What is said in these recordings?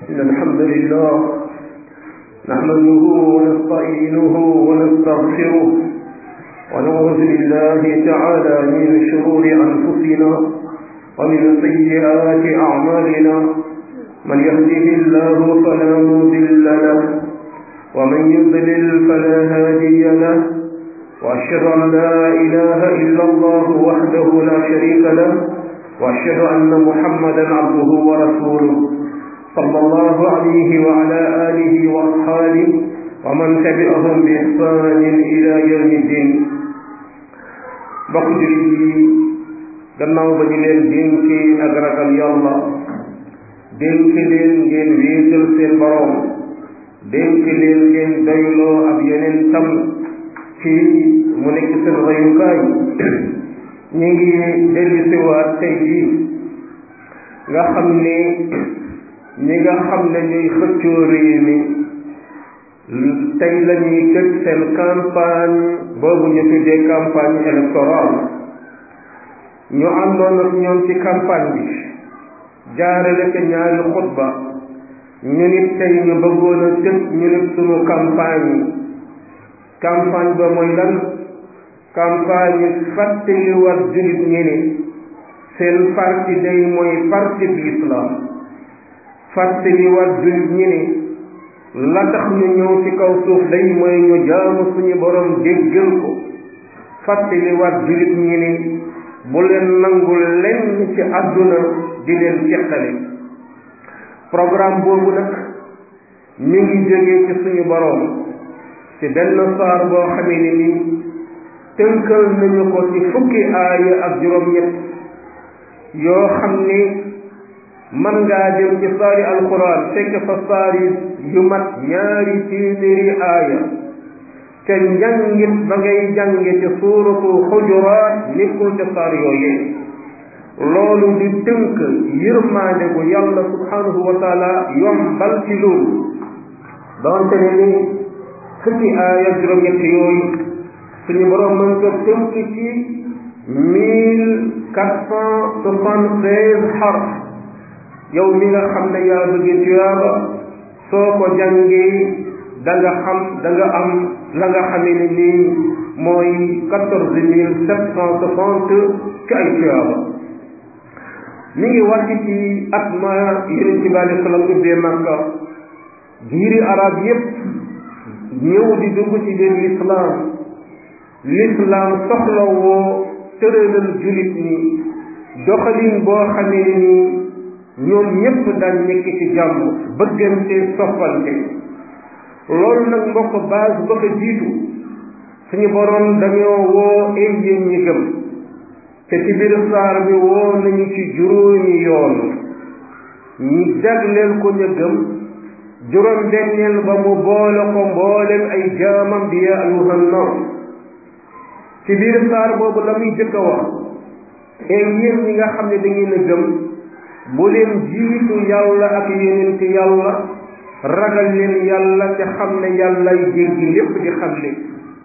إن الحمد لله نحمده ونستعينه ونستغفره ونعوذ بالله تعالى من شرور أنفسنا ومن سيئات أعمالنا من يهده الله فلا مضل له ومن يضلل فلا هادي له وأشهد أن لا إله إلا الله وحده لا شريك له وأشهد أن محمدا عبده ورسوله صلى الله عليه وعلى آله وأصحابه ومن تبعهم بإحسان إلى يوم الدين bokk jullit yi gannaaw ba ñu leen dénki ak ragal yàlla dénk leen ngeen wéetal seen boroom dénk leen ngeen doyloo ab yeneen tam ci mu nekk seen rayukaay ñu ngi dellu siwaat tey jii nga xam ne ñi nga xam ne ñuy xëccoo réew mi tey la ñuy tëj seen campagne boobu ñu tuddee campagne électorale ñu àndoon ak ñoom ci campagne bi jaarale ca ñaari xutba ñu nit tey ñu bëggoon a tëj ñu nit sunu campagne yi campagne ba mooy lan campagne fàttali war jullit ñi ne seen parti day mooy parti bi islam fàttali war jullit ñi ne la tax ñu ñëw ci kaw suuf day mooy ñu jaamu suñu borom déggal ko fàttali war jullit ñi ne bu leen nangul lenn ci àdduna di leen ceqale programme boobu nag mi ngi jógee ci suñu borom ci benn saar boo xamee ne ni tënkal nañu ko ci fukki aaya ak juróom-ñett yoo xam ni man ngaa dem ci saari alquran fekk fa saari yu mat ñaari téeméeri aaya te njàngit ba ngay jànge ci suuratu xujuraat nekkul ca saar yooyee loolu di tënk yërmaande gu yàlla subhanahu wa taala yombal ci loolu doonte ne ni fukki aaya juróom-ñett yooyu suñu borom mën ko tënk ci mille quatre cent soixante-treize xarf yow mi nga xam ne yaa bëgg tuyaaba soo ko jàngee da nga xam da nga am la nga xamee ne nii mooy quatorze mille sept cent soixante ci ay tuyaaba mi ngi wàcc ci at ma yeneen ci bàyyi salaam ubbee Makka giiri arab yépp ñëw di dugg ci biir l'islam l'islam soxla woo tëralal julit ni doxalin boo xamee ne nii ñoom ñépp daan nekk ci jàmm bëggante soppante loolu nag mbokk base ba ko jiitu suñu boroom dañoo woo ay yéen ñi gëm te ci biir saar bi woo nañu ci juróomi yoon ñi jagleel ko ña gëm juróom benneel ba mu boole ko mboolem ay jaamam bi yaa ayuhan nas ci biir saar boobu la muy jëkk a wax ay yéen ñi nga xam ne da ngeen a gëm bu leen jiitu yàlla ak yonent yàlla ragal leen yàlla te xam ne yàllay jéggi lépp di xam le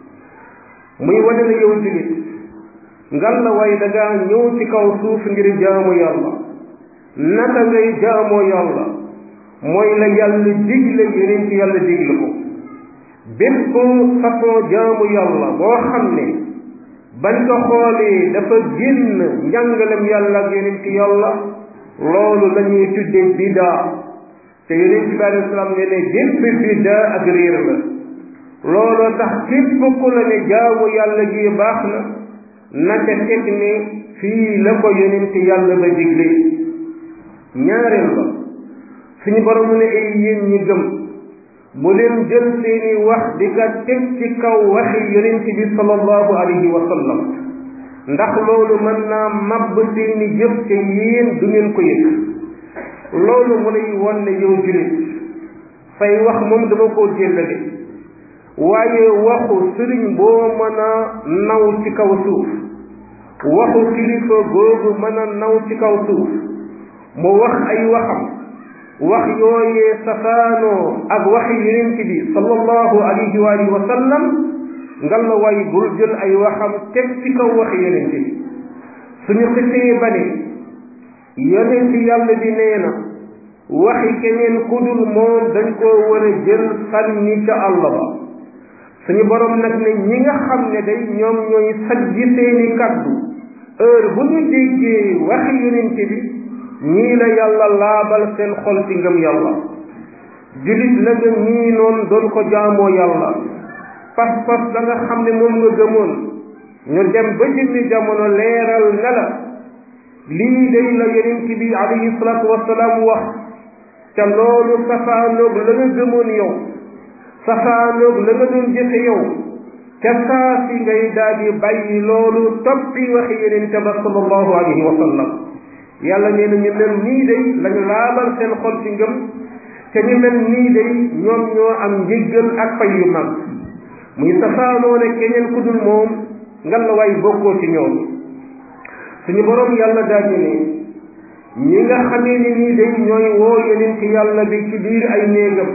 muy wane na yow jullit ngal la waaye da ngaa ñëw ci kaw suuf ngir jaamu yàlla naka ngay jaamoo yàlla mooy la yàlla digle yonent yàlla digle ko bépp façon jaamu yàlla boo xam ne bañ ko xoolee dafa génn njàngalem yàlla ak yonent yàlla loolu la ñuy tuddee bidaa te yonent bi alei salaam ne ne gépp bidaa ak réer la looloo tax képp ku la ne jaamu yàlla gi baax na naka teg ne fii la ko yonent yàlla ba digle ñaareel ba suñu borom ne ay yéen ñi gëm bu leen jël seeni wax di ka teg ci kaw waxi yonent bi sallallahu alayhi wa sallam ndax loolu mën naa mabb seeni jëf te yéen du ngeen ko yëg loolu mu lay won ne yow jullit say wax moom dama koo jéllale waaye waxu sëriñ boo mën a naw ci kaw suuf waxu kilifa googu mën a naw ci kaw suuf mu wax ay waxam wax yooyee safaanoo ak waxi yonent bi sallallahu alayhi wa alihi wa sallam ngal la way bul jël ay waxam teg ci kaw waxi yonent bi suñu xisee ba ne yonent yàlla bi nee na waxi keneen kudul moom dañ koo war a jël sànni ca àll ba suñu borom nag ne ñi nga xam ne day ñoom ñooy sajji seeni kaddu heure bu ñu déggee waxi yonente bi ñii la yàlla laabal seen xol ci ngëm yàlla julit la nga ñii noonu doon ko jaamoo yàlla pas-pas da nga xam ne moom nga gëmoon ñu dem ba jëmmi jamono leeral ne la lii day la yonente bi alayhi salaatu wasalaam wax ca loolu safaanoog la nga gëmoon yow safaanoog la nga doon jëfe yow ca saa si ngay daal di bàyyi loolu toppi waxi yonente ba sallallahu alayhi wa sallam yàlla nee na ñu mel nii day lañu laabal seen xol ci ngëm te ñu mel nii day ñoom ñoo am njëggal ak fay yu mag muy safaanoo ne keneen ku dul moom ngan la waay bokkoo ci ñoom suñu borom yàlla daal ne ñi nga xamee ni nii day ñooy woo yeneen ci yàlla bi ci biir ay néegam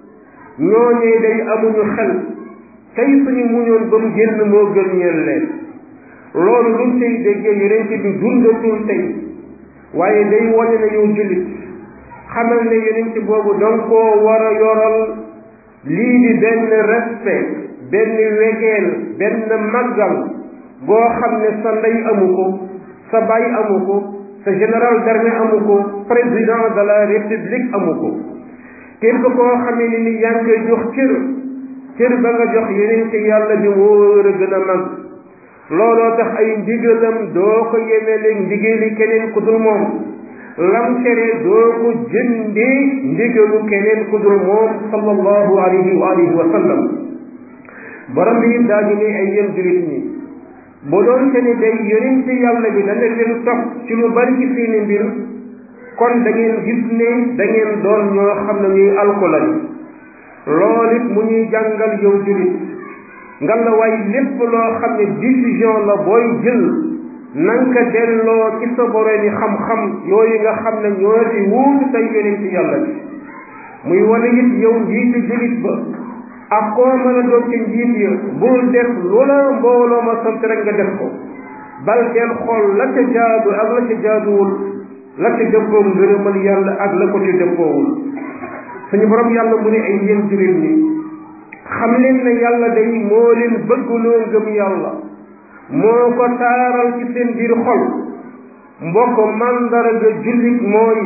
ñooñee day amuñu xel tey suñu muñoon ba mu génn moo gën ñeel leen loolu luñ tey déggee yeneen ci bi dundatul tey waaye day wane na yow jullit xamal ne yeneen ci boobu danga koo war a yoral lii di benn respect benn wegeel benn màggal boo xam ne sa ndey amu ko sa baay amu ko sa général d'armée amu ko président de la république amu ko képp koo xamee ni ni yaa ngi koy jox cër cër ba nga jox yeneen ci yàlla bi wóor a gën a mag looloo tax ay ndigalam doo ko yemeleeg ndigali keneen ku dul moom lam tere doo ko jëndee ndigalu keneen ku dul moom sallallahu alayhi wa alihi wa sallam borom bi daa di ne ay yéen julit ñi bu doon te ni day yonent yàlla bi dana leen topp ci lu bari ci seeni mbir kon da ngeen gis ne da ngeen doon ñoo xam ne ñuy alkolal loolu it mu ñuy jàngal yow julit nga la waay lépp loo xam ne décision la booy jël nanka delloo ci sa borom yi xam-xam yooyu nga xam ne ñoo ci wuutu say yonent yàlla bi muy wane it yow njiitu julit ba ak koo mën a doon ci njiit ya bul def lu la mbooloo ma sant rek nga def ko bal del xool la ca jaadu ak la ca jaaduwul la ca dëppoo ngërëmal yàlla ak la ko ci dëppoowul suñu borom yàlla mu ne ay yéen julit ñi xam leen ne yàlla day moo leen bëggloo ngëm yàlla moo ko taaral ci seen biir xol mbokk màndarga jullit mooy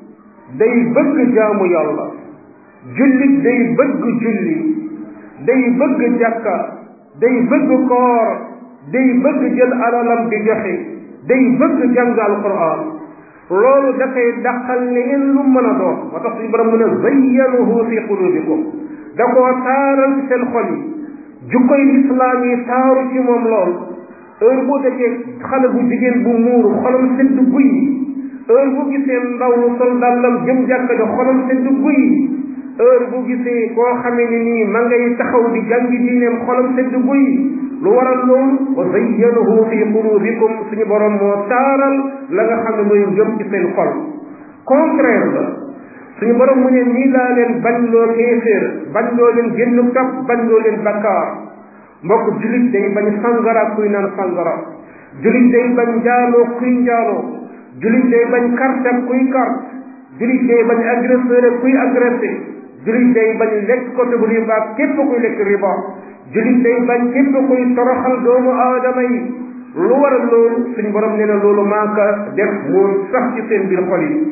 day bëgg jaamu yàlla jullit day bëgg julli day bëgg jàkka day bëgg koor day bëgg jël alalam di joxe day bëgg jàng alquran loolu dafay dàqal leneen lu mën a doon moo tax suñu borom mu ne zayyanuhu fi qulubikum da koo taaral ci seen xol yi jukkoy lislaam yi taaru ci moom lool heure boo dajee xale bu jigéen bu muuru xolam sedd guy heure bu gisee ndaw lu sol dàllam jëm jàkka ja xolam sedd guy heure bu gisee koo xamee ni nii ma ngay taxaw di jàngi diineem xolam sedd guy lu waral loolu wa zayyanahu fi qulubikum suñu borom moo taaral la nga xam ne mooy ngëm ci seen xol contraire la suñu borom mu ne nii laa leen bañ loo kéeféer bañ loo leen génn topp bañ loo leen bakkaar mbokk julit day bañ sangara kuy naan sangara julit day bañ njaaloo kuy njaaloo julit day bañ carte ak kuy carte julit day bañ agresseur ak kuy agressé julit day bañ lekk côté bu riba képp kuy lekk riba julit day bañ képp kuy toroxal doomu aadama yi lu waral loolu suñu borom nee na loolu maa ko def moo sax ci seen biir xol yi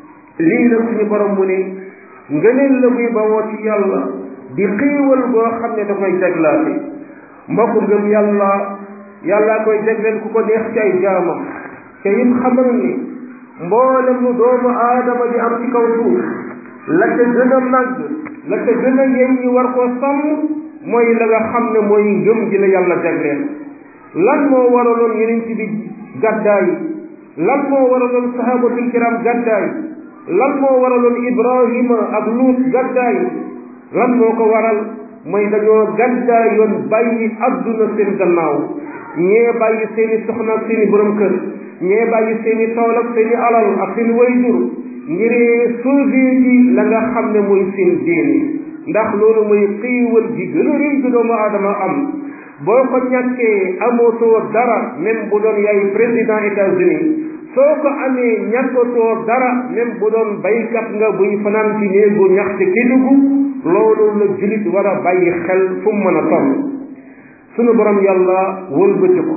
lii nag suñu borom mu ne ngëneel la muy bawoo ci yàlla di xiiwal boo xam ne da koy jaglaate mbokk ngëm yàlla yàllaa koy jagleel ku ko neex ci ay jaamam te it xamal ni mboolem lu doomu aadama di am ci kaw suuf la ca gën a màgg la ca gën a yey ñi war koo sàmm mooy la nga xam ne mooy ngëm gi la yàlla jagleel lan moo waraloon yeneen ci bi gàddaay lan moo waraloon sahabatul kiram gàddaay lan moo waraloon ibrahima ak luut gàddaay lan moo ko waral mooy dañoo gàddaay yoon bàyyi adduna seen gannaaw ñee bàyyi seeni soxna ak seeni borom kër ñee bàyyi seeni tool ak seeni alal ak seeni wayjur ngir sauver ji la nga xam ne mooy seen diine ndax loolu mooy xiiwal gi gën a rëy gi doomu aadama am boo ko ñàkkee amootoo dara même bu doon yaay président États-Unis soo ko amee ñàkkatoo dara même bu doon baykat nga buy fanaan ci néegu ñax ci Kédougou loolu la jullit war a bàyyi xel fu mu mën a toll sunu borom yàlla wëlbati ko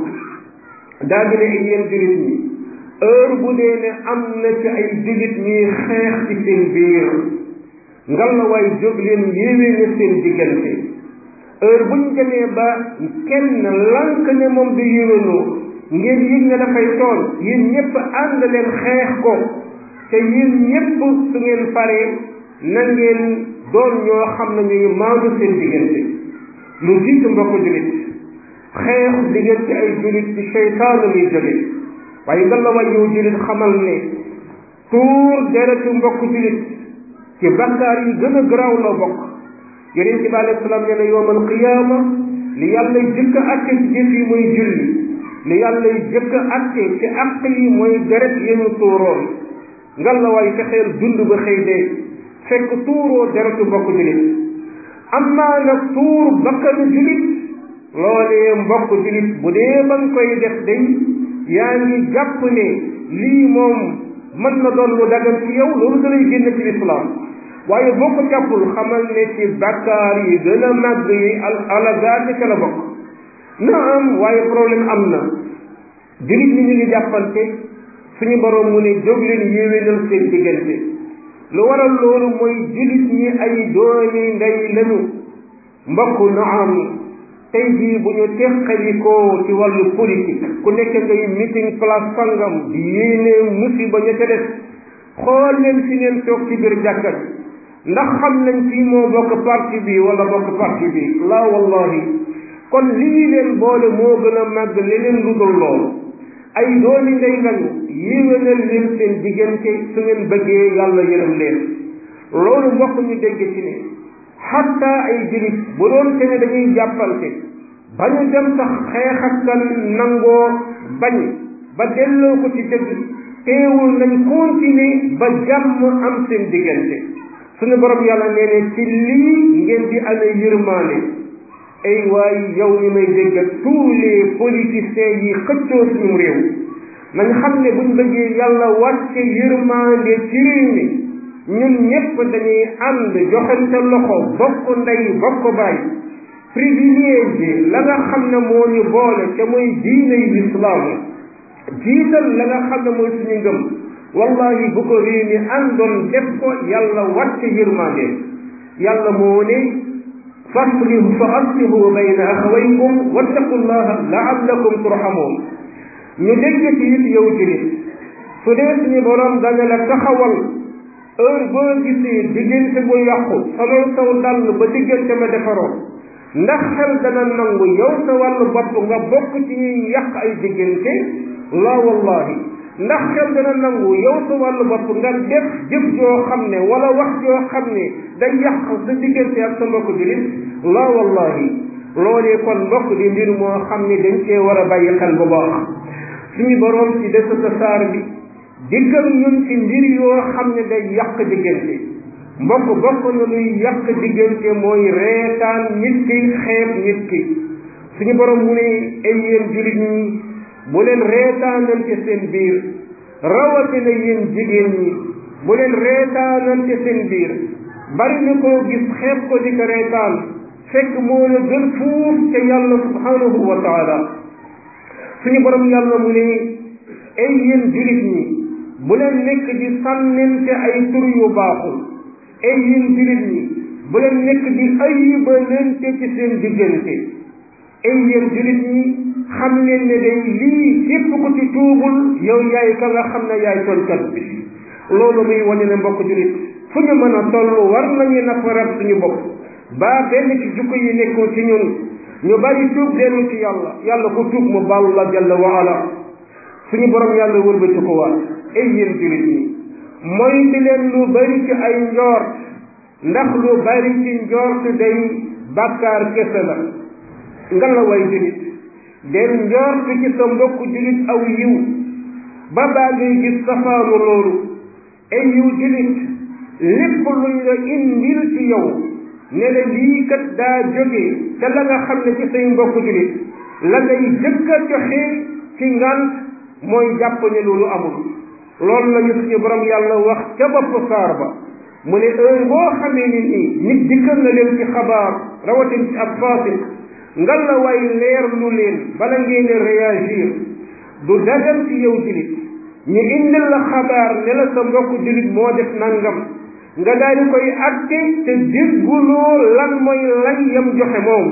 daa di ne ay yéen jullit ñi heure bu dee ne am na ci ay jullit ñuy xeex ci seen biir ngal la waay jóg leen yéwee ne seen diggante heure buñ demee ba kenn lank ne moom du yéwénoo ngeen yëg ne dafay tool yéen ñëpp ànd leen xeex ko te yéen ñëpp su ngeen paree na ngeen doon ñoo xam ne ñuy maandu seen diggante lu jiitu mbokk jullit xeex diggante ay jullit ci seytaan la muy jóge waaye nga la way yow jullit xamal ne tuur deretu mbokk jullit ci bakkaar yi gën a garaaw la bokk yonent bi alayhi salaam nee na yowmal qiyaama li yàlla jëkk a atte ci jëf yi mooy julli li yàlla jëkk a atte ci àq yi mooy deret yenu tuuroon ngal la waay fexeel dund ba xëy dee fekk tuuroo deretu mbokk jullit amaa nag tuur bakkanu jullit loolee mbokk jullit bu dee ba nga koy def day yaa ngi jàpp ne lii moom mën na doon lu dagan ci yow loolu da lay génn ci lislaam waaye boo ko jàppul xamal ne ci bakkaar yi gën a màgg yi al alagaati ca la bokk na am waaye problème am na jullit ñi ñu ngi jàppante suñu borom mu ne jóg leen yéwénal seen diggante lu waral loolu mooy jullit ñi ay doomi ndey lañu mbokk na am tey jii bu ñu teqalikoo ci wàllu politique ku nekk ngay meeting place sangam di yéene musiba ña ca des xool leen fi ngeen toog ci biir jàkka bi ndax xam nañ kii moo bokk parti bi wala bokk parti bi la wallahi kon lii leen boole moo gën a màgg leneen lu dul loolu ay doomi ndey lañu yéwénal leen seen diggante su ngeen bëggee yàlla yërëm leen loolu mbokk ñu dégg ci ne xatta ay jullit bu doon te ne dañuy jàppante ba ñu dem sax xeex ak kan nangoo bañ ba delloo ko ci dëgg teewul nañ continuer ba jàmm am seen diggante suñu borom yàlla nee ne ci lii ngeen di amee yërmaane ay waay yow ñu may dégg tous les politiciens yi xëccoo suñu réew nañ xam ne buñ bëggee yàlla wàcce yërmaande ci réew mi ñun ñëpp dañuy ànd joxante loxo bokk ndey bokk baay privilégié la nga xam ne moo ñu boole te mooy diine yi lislaam jiital la nga xam ne mooy suñu ngëm wallahi bu ko réew mi àndoon def ko yàlla wàcce yërmande yàlla moo ne faslihu fa aslihu bayna axawaykum wattaqullaha laallakum turhamun ñu dégg ci it yow julit su dee suñu borom dana la taxawal heure boo gisee diggante bu yàqu salol saw dàll ba diggante ma defaroon ndax xel dana nangu yow sa wàllu bopp nga bokk ci ñuy yàq ay diggante la wallahi ndax xel dana nangu yow sa wàllu bopp nga def jëf joo xam ne wala wax joo xam ne day yàq sa diggante ak sa mbokk julit la wallahi loolee kon mbokk di mbir moo xam ne dañ cee war a bàyyi xel bu baax suñu boroom ci des sa saar bi diggal ñun ci mbir yoo xam ne day yàq diggante mbokk bokk na luy yàq diggante mooy reetaan nit ki xeeb nit ki suñu borom mu ne ay yéen jullit ñi bu leen reetaanante seen biir rawatina yéen jigéen ñi bu leen reetaanante seen biir bari na koo gis xeeb ko di ko reetaan fekk moo la gën fuuf ca yàlla subhanahu wa taala suñu borom yàlla mu ne ay yéen jullit ñi bu leen nekk di sànnente ay tur yu baaxul ay yéen jullit ñi bu leen nekk di ayibalente ci seen diggante ay yéen jullit ñi xam leen ne day lii képp ku ci tuubul yow yaay ka nga xam ne yaay tooñkat bi loolu muy wane ne mbokk jullit fu ñu mën a toll war nañu nafarat suñu bopp ba benn ci jukko yi nekkul ci ñun ñu bari tuub dellu ci yàlla yàlla ku tuub mu baal la jalla wa ala suñu borom yàlla wëlbati ko waat ay yéen jullit ñi mooy di leen lu bari ci ay njoort ndax lu bari ci njoort day bàkkaar kese la nga la way jullit den njoort ci sa mbokk jullit aw yiw ba baa ngay gis safaanu loolu ay yiw jullit lépp luñ la indil ci yow ne la lii kat daa jóge te la nga xam ne ci say mbokk jullit la ngay jëkk a joxe ci ngant mooy jàpp ne loolu amul loolu la ñu suñu borom yàlla wax ca bopp saar ba mu ne heure boo xamee ni nii nit dikkal na leen ci xabaar rawatin ci ab faasiq ngal la way leer lu leen bala ngeen a réagir du dagal ci yow julit ñu indil la xabaar ne la sa mbokk julit moo def nangam nga daal di koy atte te dégguloo lan mooy lañ yam joxe moom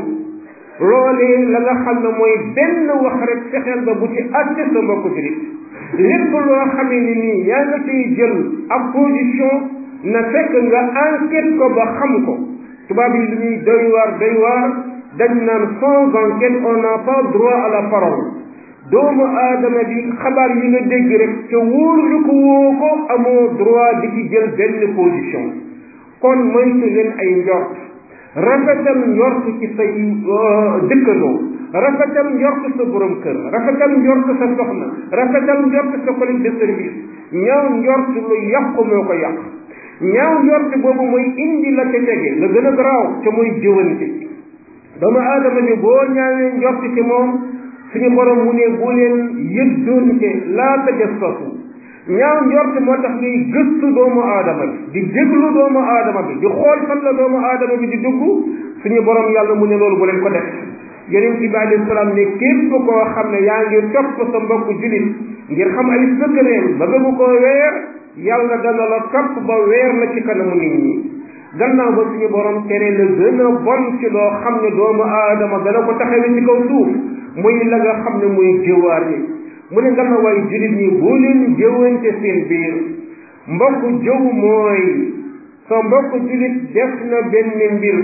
loolee la nga xam ne mooy benn wax rek fexeel ba bu ci atte sa mbokk julit lépp loo xamee ni nii yaa nga ciy jël ab position na fekk nga enquête ko ba xam ko tubaab yi lu ñuy doy waar doy waar dañ naan sans enquête on n'a pas droit à la parole doomu aadama bi xabaar yi nga dégg rek te wóorlu ko woo ko amoo droit di ci jël benn position kon moytu leen ay njort rafetal njort ci say dëkkandoo rafetal njort sa borom kër rafetal njort sa soxna rafetal njort sa collègue de service ñaaw njort lu yàqu moo ko yàq ñaaw njort boobu mooy indi la ca tege la gën a garaaw te mooy jëwante doomu aadama bi boo ñaawee njort ci moom suñu borom mu ne bu leen yëddoonte laa tajassasu ñaaw njort moo tax ngay gëstu doomu aadama bi di déglu doomu aadama bi di xool fan la doomu aadama bi di dugg suñu borom yàlla mu ne loolu bu leen ko def yonent bi alayhi salaam ne képp koo xam ne yaa ngi topp sa mbokk julit ngir xam ay sëkkëreem ba bëgg koo weer yàlla dana la topp ba weer la ci kanamu nit ñi gannaaw ba suñu borom tere la gën a bon ci loo xam ne doomu aadama dana ko taxawee ci kaw suuf muy la nga xam ne muy jëwaar yi mu ne nga na waay julit ñi boo leen jëwante seen biir mbokk jëw mooy sa mbokk julit def na benn mbir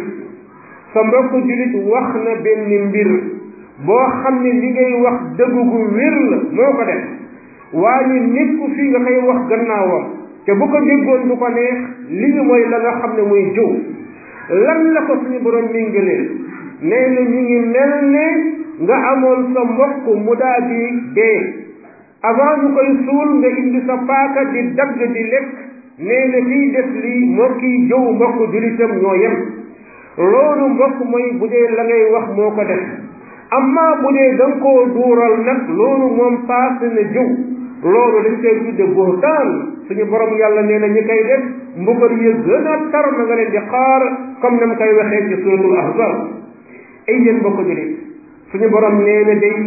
sa mbokk julit wax na benn mbir boo xam ne li ngay wax dëgg gu wér la moo ko def waaye nit ku fii nga koy wax gannaawam te bu ko déggoon du ko neex lii mooy la nga xam ne muy jëw lan la ko suñu borom méngaleel nee na ñu ngi mel ne nga amoon sa mbokk mu daal di dee avant ñu koy suul nga indi sa paaka di dagg di lekk nee na kiy def lii moo kiy jëw mbokk julitam ñoo yem loolu mbokk mooy bu dee la ngay wax moo ko def amma bu dee da nga koo duural nag loolu moom paase na jëw loolu dañ koy tudde buhtaan suñu borom yàlla nee na ñi koy def mbugal yi gën a tar na nga leen di xaar comme na mu koy waxee ci suratul ahzab ay yéen mbokk julit suñu borom nee na day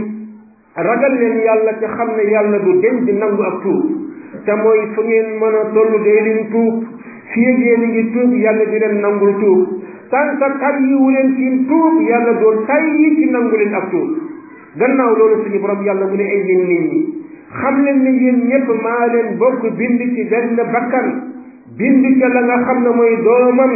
ragal leen yàlla te xam ne yàlla du dem di nangu ak tuub te mooy fu ngeen mën a toll dee leen tuub fii ak yéen a ngi tuub yàlla di leen nangul tuub tant que tàyyiwu leen ci tuub yàlla doon tàyyi ci nangu leen ak tuub gannaaw loolu suñu borom yàlla mu ne ay yéen nit ñi xam leen ne yéen ñëpp maa leen bokk bind ci benn bakkan bind ca la nga xam ne mooy doomam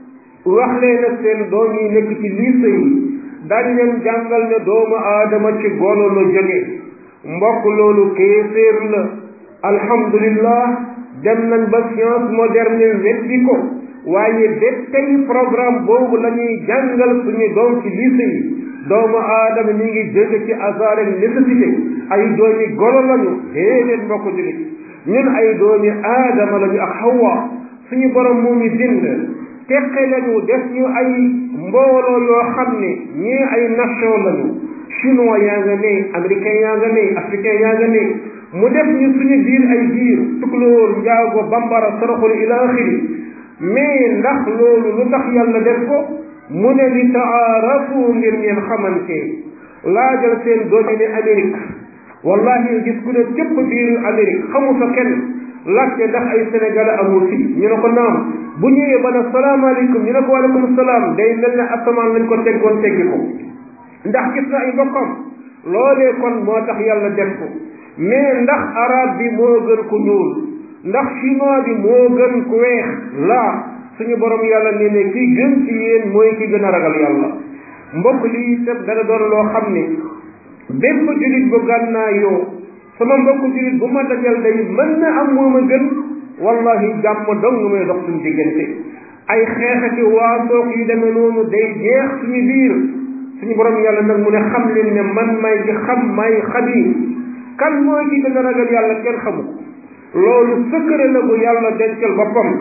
wax leen ak seen doom yi nekk ci lycée yi daal leen jàngal ne doomu aadama ci golo la jóge mbokk loolu kéeféer la alhamdulillah dem nañ ba science moderne weddi ko waaye ba tey programme boobu la ñuy jàngal suñu doom ci lycée yi doomu aadama mi ngi jóge ci hasard ak nécessité ay doomi golo lañu déedéet mbokk julit ñun ay doomi aadama lañu ak hawa suñu borom moo ñu bind teqe lañu def ñu ay mbooloo yoo xam ne ñii ay nation lañu chinois yaa nga ne américain yaa nga ne africain yaa nga ne mu def ñu suñu biir ay biir tukulóor njaago bambara soroxul ila axiri mais ndax loolu lu tax yàlla def ko mu ne li taarafu ngir ngeen xamante laajal seen doomi ne Amérique wallahi gis ku ne cëpp biir Amérique xamu fa kenn laajte ndax ay sénégalais amul fi ñu ne ko naam bu ñëwee ba ne salaamaaleykum ñu ne ko waaleykum salaam day mel ne asamaan lañ ko teggoon teggi ko ndax gis na ay mbokkam loolee kon moo tax yàlla def ko mais ndax arabe bi moo gën ku ñuul ndax chinois bi moo gën ku weex laa suñu borom yàlla ne ne ki gën ci yéen mooy ki gën a ragal yàlla mbokk lii sëb dana doon loo xam ne bépp julit bu gànnaa yoo sama mbokk julit bu ma dajal day mën na am moo ma gën wallahi jàmm dong may dox suñu diggante ay xeexati waasoog yu demee noonu day jeex suñu biir suñu borom yàlla nag mu ne xam leen ne man may ci xam may xabiir kan mooy ki gën a ragal yàlla kenn xamu ko loolu sëkkëre la bu yàlla dencal boppam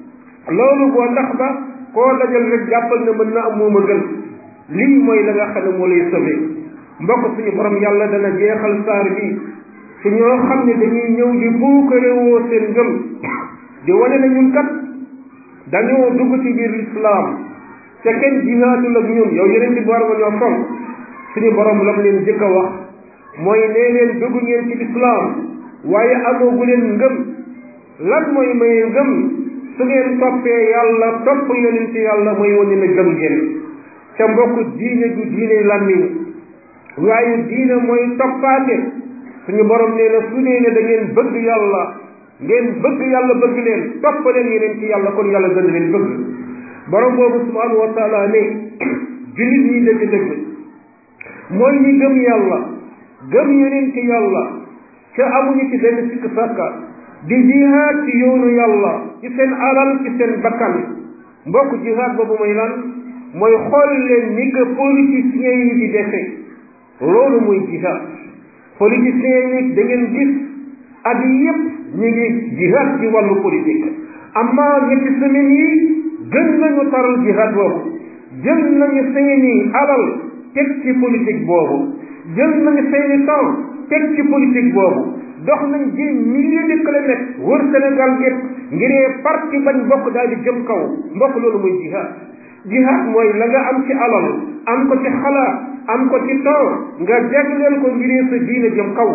loolu boo ndax ba koo dajal rek jàppal ne mën na am moo ma gën lii mooy la nga xam ne moo lay sauvé mbokk suñu borom yàlla dana jeexal saar bi ci ñoo xam ne dañuy ñëw di buukarewoo seen ngëm di wane na ñun kat dañoo dugg ci biir lislaam te kenn jihaadul ak ñun yow yeneen di war nga ñoo fonk suñu borom lam leen jëkk a wax mooy nee leen dugg ngeen ci lislaam waaye amoogu leen ngëm lan mooy maye ngëm su ngeen toppee yàlla topp yonent yàlla mooy wane na gëm ngeen ca mbokk diine du diine làmmiñ waaye diine mooy toppaate suñu borom nee na su dee ne da ngeen bëgg yàlla ngeen bëgg yàlla bëgg leen topp leen yeneen ci yàlla kon yàlla gën leen bëgg borom boobu subhanahu wa taala ne jullit ñi dëgg-dëgg mooy ñi gëm yàlla gëm yeneen ci yàlla ca amuñu ci benn sikk sàkka di jihaad ci yoonu yàlla ci seen alal ci seen bakkan mbokk jihaad boobu mooy lan mooy xool leen ni que politiciens yi di defee loolu mooy jihaad politiciens yi da ngeen gis at yi yëpp ñu ngi jihaad ci wàllu politique amma ñetti semaines yi gën nañu taral jihaad boobu jël nañu seeni alal teg ci politique boobu jël nañu seeni temps teg ci politique boobu dox nañ ji milliers de kilomètres wër Sénégal gépp ngiree parti bañ bokk daal di jëm kaw mbokk loolu mooy jihaad jihaad mooy la nga am ci alal am ko ci xalaat am ko ci temps nga jagleel ko ngiree sa diine jëm kaw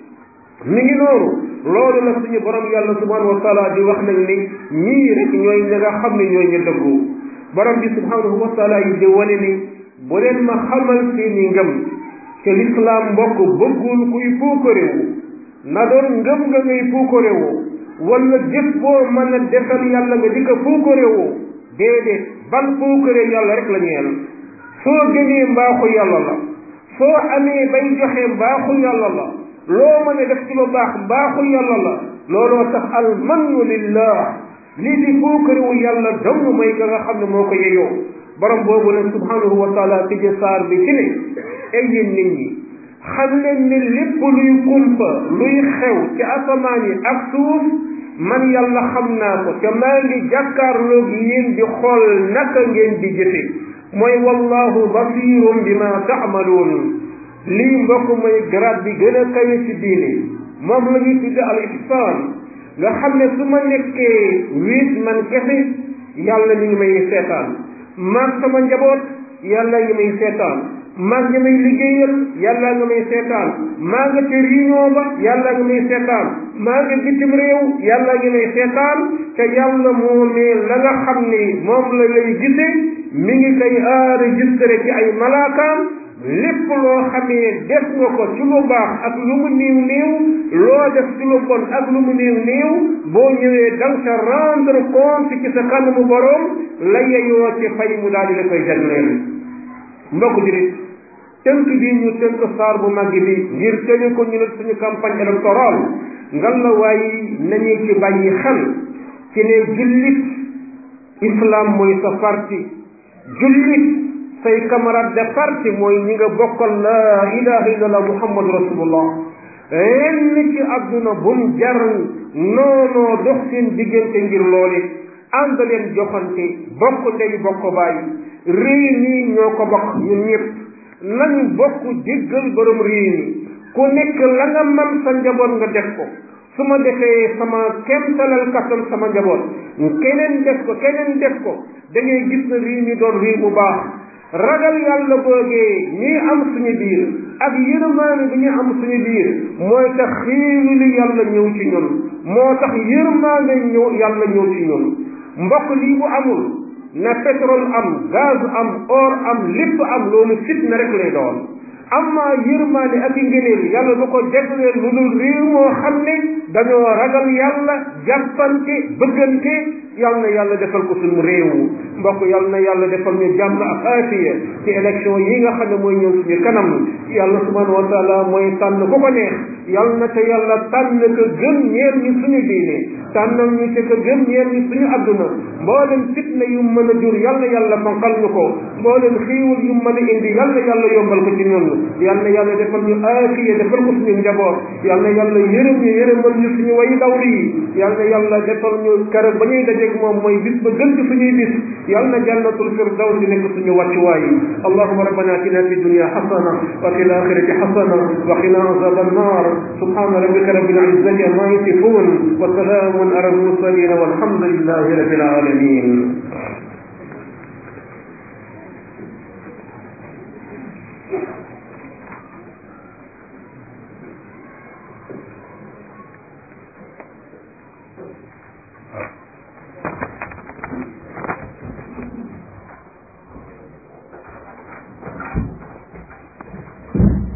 mi ngi noonu loolu la suñu borom yàlla subhanahu wa taala di wax nag ni ñii rek ñooy ña nga xam ne ñooy ñu dëggu borom bi subhanahu wa taala yi di wane ni bu leen ma xamal seeni ngëm te lislaam mbokk bëggul kuy puukarewu na doon ngëm nga ngay puukarewu wala jëf boo mën a defal yàlla nga di ko puukarewu déedéet ban puukare yàlla rek la ñeel soo gënee mbaaxu yàlla la soo amee bay joxe mbaaxu yàlla la loo mën a def ci lu baax mbaaxu yàlla la looloo tax al mannu lillah lii di puukarewu yàlla dong may ka nga xam ne moo ko yeyoo borom boobu nag subhanahu wa taala tëje saar bi ci ne ay yéen nit ñi xam leen ni lépp luy kumpa luy xew ci asamaan yi ak suuf man yàlla xam naa ko te maa ngi jàkkaarloog yéen di xool naka ngeen di jëfe mooy wallahu basirum bima taamaluun lii mbokk mooy grade bi gën a kawe ci diine moom la ñuy tudde al ihsaan nga xam ne su ma nekkee wiit man kese yàlla mi ngi may seetaan maag sama njaboot yàlla ngi may seetaan maag ñi may liggéeyal yàlla nga may seetaan maa nga ca réunion ba yàlla nga may seetaan maa nga bitim réew yàlla ngi may seetaan te yàlla moomee la nga xam ni moom la lay gise mi ngi koy enregistré ci ay malaakaam lépp loo xamee def nga ko ci lu baax ak lu mu néew néew loo def ci lu bon ak lu mu néew néew boo ñëwee dang sa rendre compte ci sa kanamu boroom la yeyoo ci fay mu daal di la koy jagleel mbokk jurit tënk bi ñu tënk saar bu màgg bi ngir tëni ko ñu ne suñu campagne électorale ngal la waaye nañu ci bàyyi xel ci ne jullit islam mooy sa parti jullit say camarade de parti mooy ñi nga bokkal la ilaha illallah muhammadu rasulullah lenn ci àdduna bum jar noonoo dox seen diggante ngir loole ànd leen joxante bokk ndey bokk baay réew mi ñoo ko bokk ñun ñëpp nañu bokk jéggal borom réew mi ku nekk la nga man sa njaboot nga def ko su ma defee sama kemtalal kattan sama njaboot keneen def ko keneen def ko da ngay gis na réew mi doon réew bu baax ragal yàlla boogee ñuy am suñu biir ak yërmaane bi ñu am suñu biir mooy tax xiilu li yàlla ñëw ci ñun moo tax yërmaane ñëw yàlla ñëw ci ñun mbokk lii bu amul na pétrole am gaz am or am lépp am loolu fitna rek lay doon amma yërmaane ak i ngëneel yàlla du ko jagleel lu dul réew moo xam ne dañoo ragal yàlla jàppante bëggante yàlla na yàlla defal ko suñu réew mbokk yàlla na yàlla defal ñu jàmm ak aafiya ci élection yi nga xam ne mooy ñëw suñu kanam yàlla subhanahu wa taala mooy tànn ku ko neex yàlla na te yàlla tànn ko gën ñeel ñi suñu diine tànnal ñu te ko gën ñeel ñi suñu adduna mboolem fitna yu mën a jur yàlla yàlla fanqal ñu ko mboolem xiiwul yu mën a indi yàlla yàlla yombal ko ci ñun yàlla yàlla defal ñu aafiya defal ko suñu njaboot yàlla yàlla yërëm ñu yërëmal ñu suñu way dawli yi yàlla yàlla defal ñu keroog ba ñuy daje dajeeg moom mooy bis ba gën ci suñuy bis yal na jannatul firdaws nekk suñu wàccuwaay allahuma rabbana atina fi dunya xasana wa fi alaxirati xasana wa qina azab annar subhana rabbika rabbil izzati amma yasifun wa salamun ala almursalin walhamdulillahi rabbil alamin